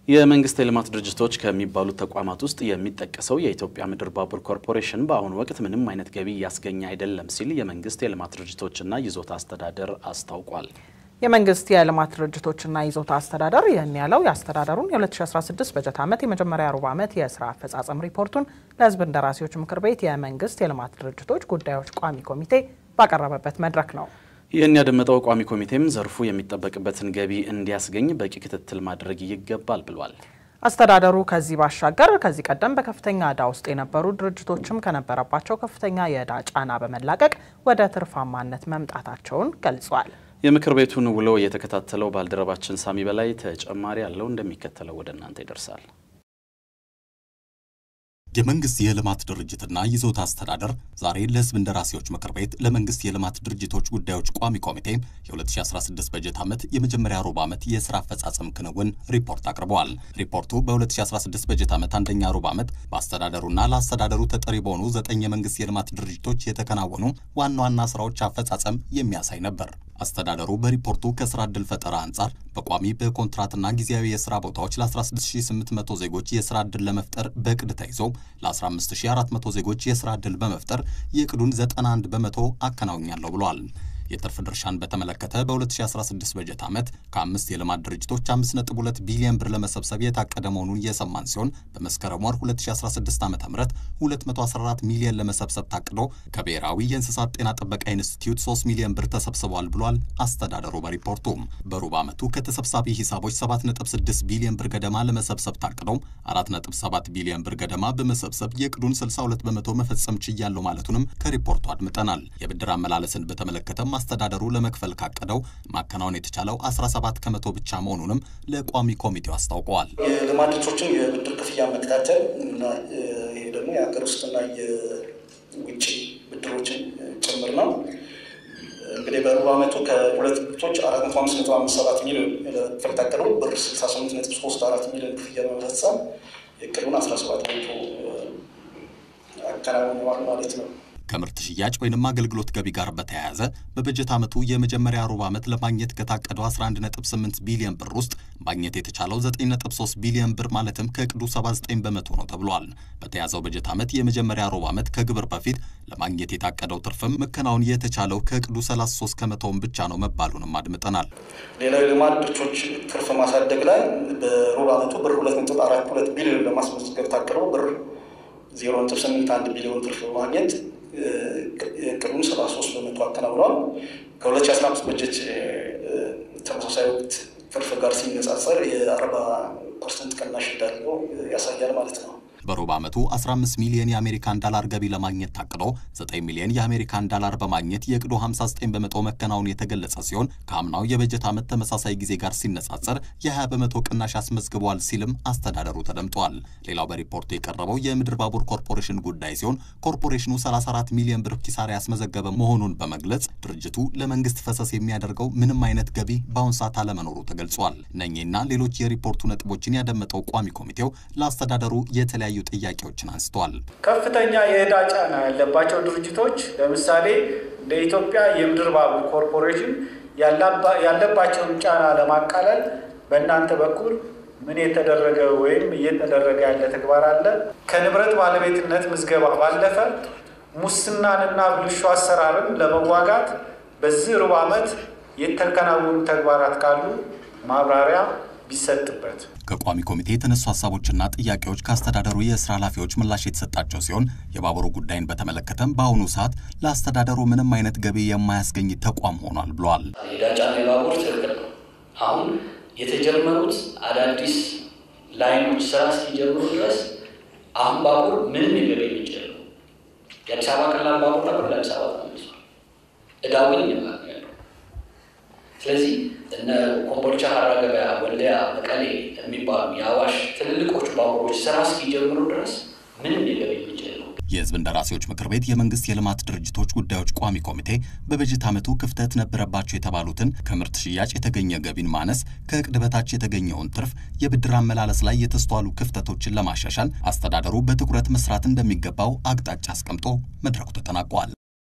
የመንግስት የልማት ድርጅቶች ከሚባሉት ተቋማት ውስጥ የሚጠቀሰው የኢትዮጵያ ምድር ባቡር ኮርፖሬሽን በአሁኑ ወቅት ምንም አይነት ገቢ እያስገኘ አይደለም ሲል የመንግስት የልማት ድርጅቶችና ይዞታ አስተዳደር አስታውቋል። የመንግስት የልማት ድርጅቶችና ይዞታ አስተዳደር ይህን ያለው የአስተዳደሩን የ2016 በጀት ዓመት የመጀመሪያ ሩብ ዓመት የስራ አፈጻጸም ሪፖርቱን ለሕዝብ እንደራሴዎች ምክር ቤት የመንግስት የልማት ድርጅቶች ጉዳዮች ቋሚ ኮሚቴ ባቀረበበት መድረክ ነው። ይህን ያደመጠው ቋሚ ኮሚቴም ዘርፉ የሚጠበቅበትን ገቢ እንዲያስገኝ በቂ ክትትል ማድረግ ይገባል ብሏል። አስተዳደሩ ከዚህ ባሻገር ከዚህ ቀደም በከፍተኛ ዕዳ ውስጥ የነበሩ ድርጅቶችም ከነበረባቸው ከፍተኛ የዕዳ ጫና በመላቀቅ ወደ ትርፋማነት መምጣታቸውን ገልጿል። የምክር ቤቱን ውሎ የተከታተለው ባልደረባችን ሳሚ በላይ ተጨማሪ ያለው እንደሚከተለው ወደ እናንተ ይደርሳል። የመንግስት የልማት ድርጅትና ይዞታ አስተዳደር ዛሬ ለህዝብ እንደራሴዎች ምክር ቤት ለመንግስት የልማት ድርጅቶች ጉዳዮች ቋሚ ኮሚቴ የ2016 በጀት ዓመት የመጀመሪያ ሩብ ዓመት የስራ አፈጻጸም ክንውን ሪፖርት አቅርበዋል። ሪፖርቱ በ2016 በጀት ዓመት አንደኛ ሩብ ዓመት በአስተዳደሩና ለአስተዳደሩ ተጠሪ በሆኑ ዘጠኝ የመንግስት የልማት ድርጅቶች የተከናወኑ ዋና ዋና ስራዎች አፈጻጸም የሚያሳይ ነበር። አስተዳደሩ በሪፖርቱ ከስራ ዕድል ፈጠራ አንጻር በቋሚ በኮንትራትና ጊዜያዊ የስራ ቦታዎች ለ16800 ዜጎች የስራ ዕድል ለመፍጠር በእቅድ ተይዞ ለ15400 ዜጎች የስራ ዕድል በመፍጠር የእቅዱን 91 በመቶ አከናውኛለሁ ብሏል። የትርፍ ድርሻን በተመለከተ በ2016 በጀት ዓመት ከአምስት የልማት ድርጅቶች 5.2 ቢሊዮን ብር ለመሰብሰብ የታቀደ መሆኑን የሰማን ሲሆን በመስከረም ወር 2016 ዓ ም 214 ሚሊዮን ለመሰብሰብ ታቅዶ ከብሔራዊ የእንስሳት ጤና ጥበቃ ኢንስቲትዩት 3 ሚሊዮን ብር ተሰብስበዋል ብሏል አስተዳደሩ በሪፖርቱ። በሩብ ዓመቱ ከተሰብሳቢ ሂሳቦች 7.6 ቢሊዮን ብር ገደማ ለመሰብሰብ ታቅዶ 4.7 ቢሊዮን ብር ገደማ በመሰብሰብ የእቅዱን 62 በመቶ መፈጸም ችያለሁ ማለቱንም ከሪፖርቱ አድምጠናል። የብድር አመላለስን በተመለከተም አስተዳደሩ ለመክፈል ካቀደው ማከናወን የተቻለው 17 ከመቶ ብቻ መሆኑንም ለቋሚ ኮሚቴው አስታውቀዋል። የልማት ድርጅቶችን የብድር ክፍያ መከታተል እና ይሄ ደግሞ የሀገር ውስጥና የውጭ ብድሮችን ጭምር ነው። እንግዲህ በሩብ ዓመቱ ከሁለት ድርጅቶች አራት መቶ አምስት ነጥብ አምስት ሰባት ሚሊዮን ክፍል ታቀደው ብር ስልሳ ስምንት ነጥብ ሶስት አራት ሚሊዮን ክፍያ በመፈጸም የእቅዱን አስራ ሰባት ከመቶ አከናውነዋል ማለት ነው። ከምርት ሽያጭ ወይንም አገልግሎት ገቢ ጋር በተያያዘ በበጀት ዓመቱ የመጀመሪያ ሩብ ዓመት ለማግኘት ከታቀደው 11.8 ቢሊዮን ብር ውስጥ ማግኘት የተቻለው 9.3 ቢሊዮን ብር ማለትም ከእቅዱ 79 በመቶ ነው ተብሏል። በተያዘው በጀት ዓመት የመጀመሪያ ሩብ ዓመት ከግብር በፊት ለማግኘት የታቀደው ትርፍም መከናወን የተቻለው ከእቅዱ 33 ከመቶውን ብቻ ነው መባሉንም አድምጠናል። ሌላው የልማት ድርጅቶች ትርፍ ማሳደግ ላይ በሩብ ዓመቱ ብር 2.42 ቢሊዮን ለማስመዝገብ ታቅደው ብር 0.81 ቢሊዮን ትርፍ በማግኘት እቅዱን ሰባ ሶስት በመቶ አከናውነዋል። ከ2015 በጀት ተመሳሳይ ወቅት ትርፍ ጋር ሲነጻጸር የአርባ ፐርሰንት ቅናሽ እንዳለው ያሳያል ማለት ነው። በሩብ ዓመቱ 15 ሚሊዮን የአሜሪካን ዳላር ገቢ ለማግኘት ታቅዶ 9 ሚሊዮን የአሜሪካን ዳላር በማግኘት የእቅዱ 59 በመቶ መከናወን የተገለጸ ሲሆን ከአምናው የበጀት ዓመት ተመሳሳይ ጊዜ ጋር ሲነጻጸር የ20 በመቶ ቅናሽ አስመዝግቧል ሲልም አስተዳደሩ ተደምጧል። ሌላው በሪፖርቱ የቀረበው የምድር ባቡር ኮርፖሬሽን ጉዳይ ሲሆን ኮርፖሬሽኑ 34 ሚሊዮን ብር ኪሳራ ያስመዘገበ መሆኑን በመግለጽ ድርጅቱ ለመንግስት ፈሰስ የሚያደርገው ምንም አይነት ገቢ በአሁን ሰዓት አለመኖሩ ተገልጿል። እነኚህና ሌሎች የሪፖርቱ ነጥቦችን ያደመጠው ቋሚ ኮሚቴው ለአስተዳደሩ የተለያዩ ጥያቄዎችን አንስተዋል። ከፍተኛ የዕዳ ጫና ያለባቸው ድርጅቶች ለምሳሌ እንደ ኢትዮጵያ የምድር ባቡር ኮርፖሬሽን ያለባቸውን ጫና ለማቃለል በእናንተ በኩል ምን የተደረገ ወይም እየተደረገ ያለ ተግባር አለ? ከንብረት ባለቤትነት ምዝገባ ባለፈ ሙስናንና ብልሹ አሰራርን ለመዋጋት በዚህ ሩብ ዓመት የተከናወኑ ተግባራት ካሉ ማብራሪያ ቢሰጥበት። ከቋሚ ኮሚቴ የተነሱ ሀሳቦችና ጥያቄዎች ከአስተዳደሩ የስራ ኃላፊዎች ምላሽ የተሰጣቸው ሲሆን የባቡሩ ጉዳይን በተመለከተም በአሁኑ ሰዓት ለአስተዳደሩ ምንም አይነት ገቢ የማያስገኝ ተቋም ሆኗል ብለዋል። የዕዳ ጫና የባቡር ትክክል ነው። አሁን የተጀመሩት አዳዲስ ላይኖች ስራ እስኪጀምሩ ድረስ አሁን ባቡር ምንም የገቢ ምንጭ የለው። የአዲስ አበባ ቀላል ባቡር ነበር፣ ለአዲስ አበባ ተመልሷል። ዕዳው ግን እኛ ጋር ነው ያለው። ስለዚህ እነ ኮምቦልቻ፣ ሀራ ገበያ፣ ወልዲያ፣ መቀሌ የሚባሉ የአዋሽ ትልልቆቹ ባቡሮች ስራ እስኪጀምሩ ድረስ ምንም የገቢ ምንጭ የለው። የህዝብ እንደራሴዎች ምክር ቤት የመንግስት የልማት ድርጅቶች ጉዳዮች ቋሚ ኮሚቴ በበጀት ዓመቱ ክፍተት ነበረባቸው የተባሉትን ከምርት ሽያጭ የተገኘ ገቢን ማነስ፣ ከእቅድ በታች የተገኘውን ትርፍ፣ የብድር አመላለስ ላይ የተስተዋሉ ክፍተቶችን ለማሻሻል አስተዳደሩ በትኩረት መስራት እንደሚገባው አቅጣጫ አስቀምጦ መድረኩ ተጠናቋል።